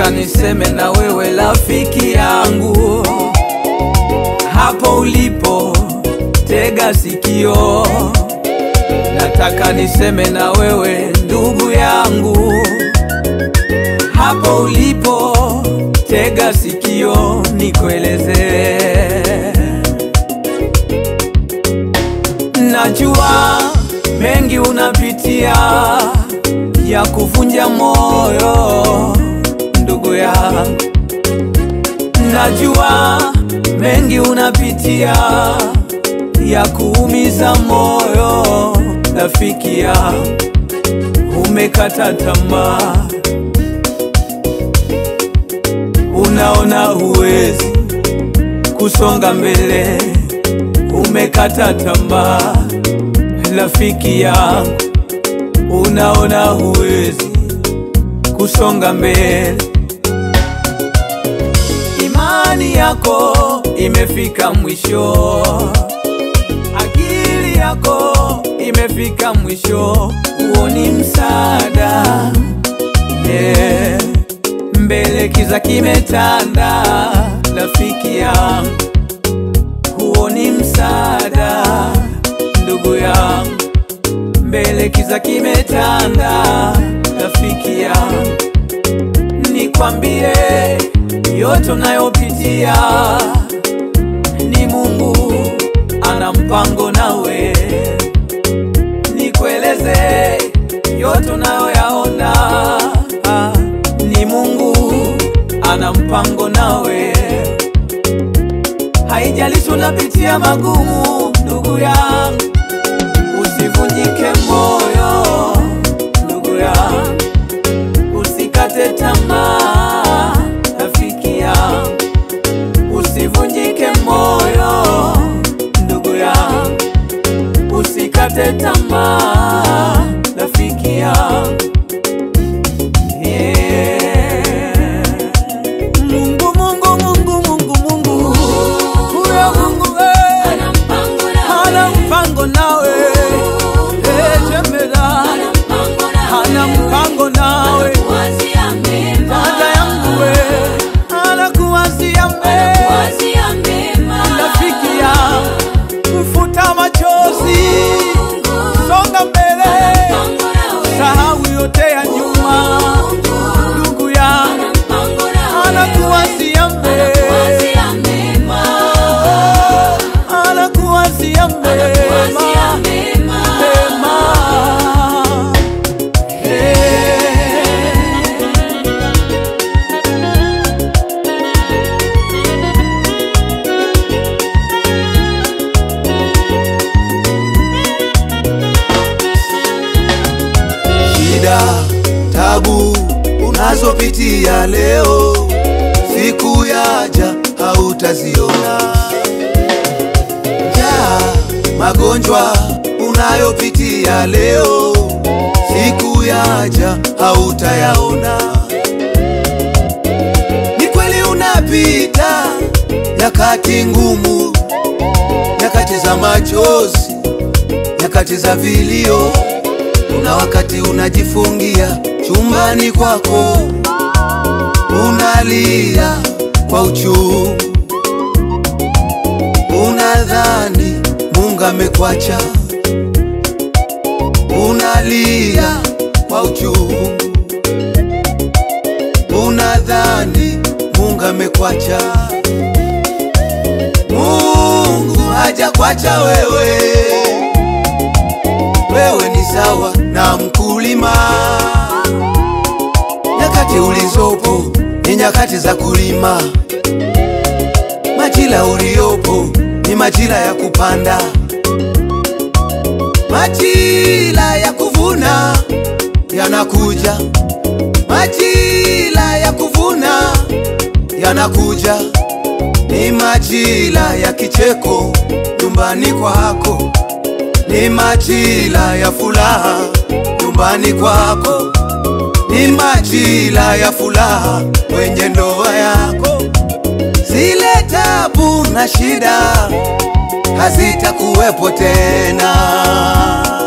nataka niseme na wewe rafiki yangu, hapo ulipo, tega sikio. Nataka niseme na wewe ndugu yangu, hapo ulipo, tega sikio, nikuelezee. Najua mengi unapitia ya kuvunja moyo ndugu yangu, najua mengi unapitia ya kuumiza moyo rafiki yangu, umekata tamaa, unaona huwezi kusonga mbele, umekata tamaa rafiki yangu, unaona huwezi kusonga mbele, imani yako imefika mwisho, akili yako imefika mwisho, huoni msaada yeah. Mbele kiza kimetanda, rafiki yangu, huoni msaada ndugu yangu, mbele kiza kimetanda, rafiki yangu, nikwambie yote unayopitia ni Mungu ana mpango nawe, nikueleze yote unayoyaona ah, ni Mungu ana mpango nawe, haijalishi unapitia magumu, ndugu yangu, usivunjike moyo, ndugu yangu, usikate tamaa, rafiki yangu, usivunjike moyo, ndugu yangu, usikate tamaa, rafiki yangu. Yeah. Mungu, Mungu, Mungu, Mungu, Mungu, huyo Mungu eh, Ana mpango nawe. hana mpango nawe eh, jemela Ana mpango nawe. hana mpango nawe Anakuwazia mema. dada yangu we anakuwazia mema Anakuwazia mema. rafiki ya kufuta machozi Mungu. songa mbele Mpango nawe. sahau yote ya nyuma ndugu ya Ana mpango nawe. anakuwazia mema Anakuwazia mema. anakuwazia Anakuwazia mema mema. mema Eh. Shida, tabu unazopitia leo, siku yaja hautaziona. Njaa, magonjwa unayopitia leo, siku yaja hautayaona. Ni kweli unapita nyakati ngumu, nyakati za machozi, nyakati za vilio kuna wakati unajifungia chumbani kwako, unalia kwa uchungu, unadhani Mungu amekwacha, unalia kwa uchungu, unadhani Mungu amekwacha. Mungu hajakwacha wewe wewe ni sawa na mkulima. Nyakati ulizopo ni nyakati za kulima, majira uliopo ni majira ya kupanda, majira ya kuvuna yanakuja, majira ya kuvuna yanakuja, ni majira ya kicheko nyumbani kwako ni majira ya furaha nyumbani kwako, ni majira ya furaha kwenye ndoa yako. Zile tabu na shida hazitakuwepo tena.